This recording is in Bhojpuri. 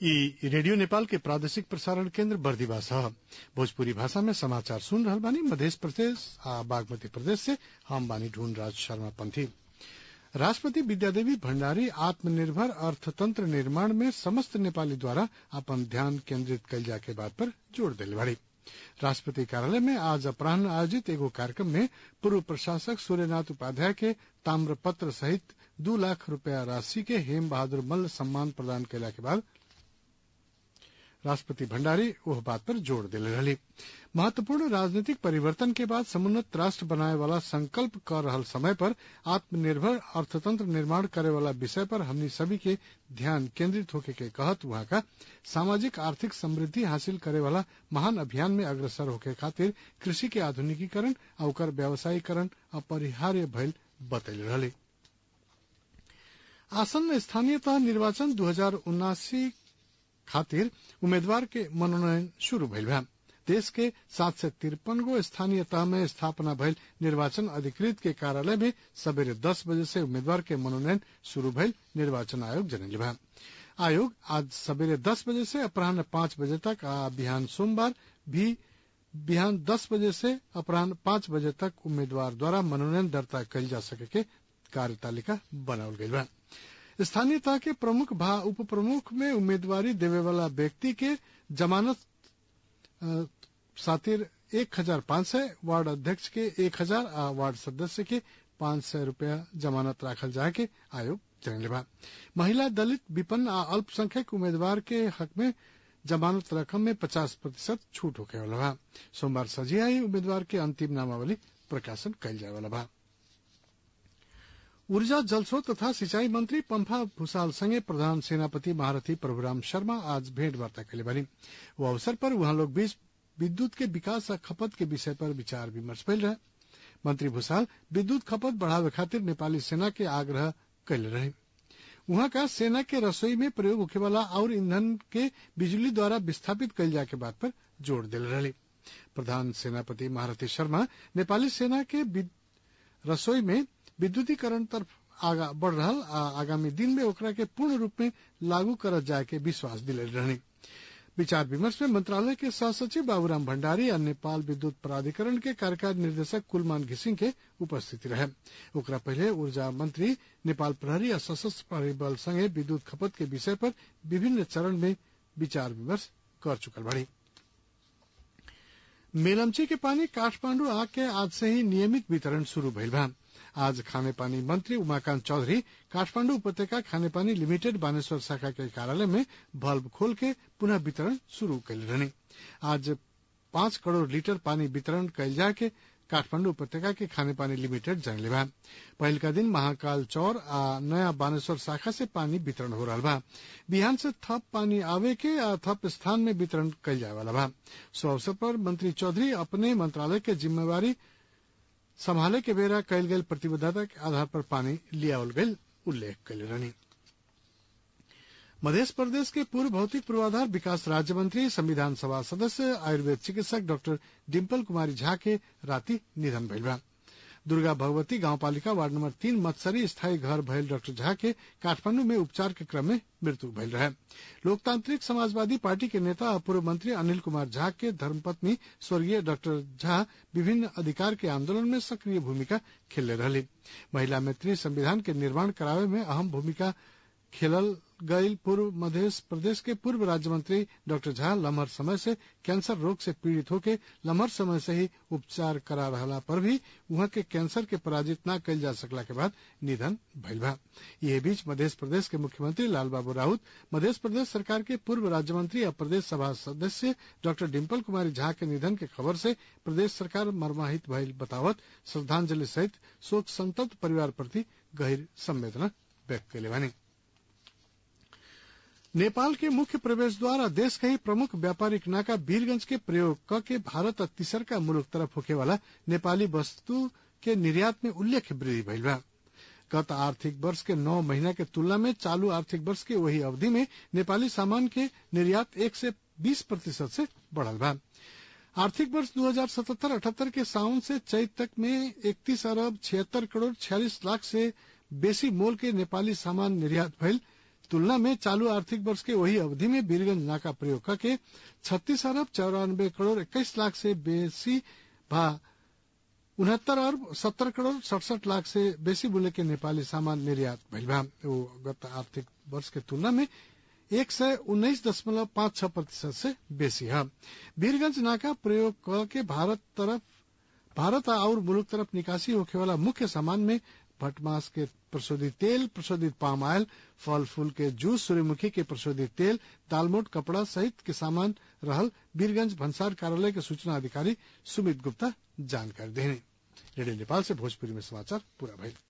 इ रेडियो नेपाल के प्रादेशिक प्रसारण केन्द्र बर्दिवा ह भोजपुरी भाषा में समाचार सुन रहल बानी मधेश प्रदेश आ बागमती प्रदेश से हम बानी ढूंढ राज शर्मा पंथी राष्ट्रपति विद्यादेवी भण्डारी आत्मनिर्भर अर्थतंत्र निर्माण में समस्त नेपाली द्वारा अपन ध्यान केन्द्रित कइल जाए के बात पर जोड़ देले बाड़ी राष्ट्रपति कार्यालय में आज अपराह्न आयोजित एगो कार्यक्रम में पूर्व प्रशासक सूर्यनाथ उपाध्याय के ताम्रपत्र सहित दू लाख रूपया राशि के हेम बहादुर मल्ल सम्मान प्रदान कयला के बाद राष्ट्रपति भण्डारी ओह बात पर जोड़ देले रहली महत्वपूर्ण राजनीतिक परिवर्तन के बाद समुन्नत राष्ट्र बनाए वाला संकल्प कर रहल समय पर आत्मनिर्भर अर्थतंत्र निर्माण करे वाला विषय पर हमनी सभी के ध्यान केंद्रित होके के कहत वहां का सामाजिक आर्थिक समृद्धि हासिल करे वाला महान अभियान में अग्रसर होके खातिर कृषि के आधुनिकीकरण आ ओकर व्यावसायीकरण अपरिहार्य भइल बतैले रहली आसन्न स्थानीय तह निर्वाचन दू हजार उनासी खातिर उम्मीदवार के मनोनयन शुरू भइल बा देश के सात सय तिरपन गो स्थानीय तह में स्थापना भइल निर्वाचन अधिकृत के कार्यालय में सबेरे दस बजे से उम्मीदवार के मनोनयन शुरू भइल निर्वाचन आयोग जनले बा आयोग आज सबेरे दस बजे से अपराह्न पांच बजे तक आ बिहान सोमवार भी बिहान दस बजे से अपराह्न पांच बजे तक उम्मीदवार द्वारा मनोनयन दर्ता कइल जा सके के कार्यतालिका बनावल गइल बा स्थानीय तह के प्रमुख भा उप प्रमुख में उम्मीदवारी देवे वाला व्यक्ति के जमानत सातिर एक हजार पांच सय वार्ड अध्यक्ष के एक हजार आ वार्ड सदस्य के पांच सय रूपया जमानत राखल जाए के आयोग जनले बा महिला दलित विपन्न आ अल्पसंख्यक उम्मीदवार के हक में जमानत रकम में पचास प्रतिशत छूट होके वाला बा सोमवार सजिया ही उम्मीदवार के अंतिम नामावली प्रकाशन कइल जाए वाला बा ऊर्जा जलस्रोत तथा सिंचाई मंत्री पंफा भूषाल संगे प्रधान सेनापति महारथी प्रभुराम शर्मा आज भेंट वार्ता कैले बानी वो अवसर पर वहां लोग बीच विद्युत के विकास आ खपत के विषय पर विचार विमर्श भइल रहे मंत्री भूषाल विद्युत खपत बढ़ावे खातिर नेपाली सेना के आग्रह कैले रहे वहां का सेना के रसोई में प्रयोग होखे वाला और ईंधन के बिजली द्वारा विस्थापित कैल जाए के बात पर जोर दिल रहे प्रधान सेनापति महारथी शर्मा नेपाली सेना के रसोई में विद्युतीकरण तरफ आगा बढ़ रहा आ आगामी दिन में ओकरा के पूर्ण रूप में लागू करल जाए के विश्वास दिले रहनी विचार विमर्श में मंत्रालय के सहसचिव बाबूराम भंडारी और नेपाल विद्युत प्राधिकरण के कार्यकारी निर्देशक कुलमान घिसिंग के उपस्थिति रहे ओकरा पहले ऊर्जा मंत्री नेपाल प्रहरी और सशस्त्र प्रहरी बल संगे विद्युत खपत के विषय पर विभिन्न चरण में विचार विमर्श कर चुकल बाड़ी मेलमची के पानी काठमांडू आग के आज से ही नियमित वितरण शुरू भइल बा आज खाने पानी मंत्री उमाकांत चौधरी काठमांडू उपत्यका खाने पानी लिमिटेड बानेश्वर शाखा के कार्यालय में बल्ब खोल के पुनः वितरण शुरू कैल रहने आज पांच करोड़ लीटर पानी वितरण कैल जाए के काठमांडू उपत्यका के खाने पानी लिमिटेड जानले बा पहल का दिन महाकाल चौर आ नया बानेश्वर शाखा से पानी वितरण हो रहा बा बिहान से थप पानी आवे के आ थप स्थान में वितरण कैल जाए वाला बा सो अवसर पर मंत्री चौधरी अपने मंत्रालय के जिम्मेवारी संभाले के बेरा कैल गई प्रतिबद्धता के आधार पर पानी लियावल गई उल्लेख कैले रहनी मध्य प्रदेश के पूर्व भौतिक पूर्वाधार विकास राज्य मंत्री संविधान सभा सदस्य आयुर्वेद चिकित्सक डॉक्टर डिम्पल कुमारी झा के राति निधन भइल बा दुर्गा भगवती गांवपालिका वार्ड नंबर तीन मत्सरी स्थायी घर भयल डॉक्टर झा के काठमांडू में उपचार के क्रम में मृत्यु भइल रहे लोकतांत्रिक समाजवादी पार्टी के नेता और पूर्व मंत्री अनिल कुमार झा के धर्मपत्नी स्वर्गीय डॉक्टर झा विभिन्न अधिकार के आंदोलन में सक्रिय भूमिका खेलले रहली महिला मैत्री संविधान के निर्माण करावे में अहम भूमिका खेलल गईल पूर्व मध्य प्रदेश के पूर्व राज्य मंत्री डॉक्टर झा लम्हर समय से कैंसर रोग से पीड़ित होके लम्हर समय से ही उपचार करा रहला पर भी वहां के कैंसर के पराजित न कैल जा सकला के बाद निधन भइल बा ये बीच मध्य प्रदेश के मुख्यमंत्री लाल बाबू राउत मध्य प्रदेश सरकार के पूर्व राज्य मंत्री और प्रदेश सभा सदस्य डॉक्टर डिम्पल कुमारी झा के निधन के खबर से प्रदेश सरकार मर्माहित भइल बतावत श्रद्धांजलि सहित शोक संतप्त परिवार प्रति गहिर संवेदना व्यक्त कैले बानी नेपाल के मुख्य प्रवेश द्वार और देश के ही प्रमुख व्यापारिक नाका वीरगंज के प्रयोग क के भारत और तीसरका मुलुक तरफ होके वाला नेपाली वस्तु के निर्यात में उल्लेख वृद्धि भइल बा गत आर्थिक वर्ष के नौ महीना के तुलना में चालू आर्थिक वर्ष के वही अवधि में नेपाली सामान के निर्यात एक से बीस प्रतिशत से बढ़ल बा आर्थिक वर्ष दो हजार सतहत्तर अठहत्तर के सावन से चैत तक में इकतीस अरब छिहत्तर करोड़ छियालीस लाख से बेसी मोल के नेपाली सामान निर्यात भइल तुलना में चालू आर्थिक वर्ष के वही अवधि में वीरगंज नाका प्रयोग करके छत्तीस अरब चौरानबे करोड़ इक्कीस लाख से बेसी भा उनहत्तर अरब सत्तर करोड़ सड़सठ लाख से बेसी मूल्य के नेपाली सामान निर्यात भइल बा वो गत आर्थिक वर्ष के तुलना में एक सय उन्नाइस दशमलव पांच छह प्रतिशत से बेसी है वीरगंज नाका प्रयोग क के भारत तरफ भारत और मुल्क तरफ निकासी होखे वाला मुख्य सामान में भटमास के प्रशोधित तेल प्रशोधित पाम ऑयल फल फूल के जूस सूर्यमुखी के प्रशोधित तेल दालमोट कपड़ा सहित के सामान रहल वीरगंज भंसार कार्यालय के सूचना अधिकारी सुमित गुप्ता जानकारी देने रेडियो नेपाल से भोजपुरी में समाचार पूरा भइल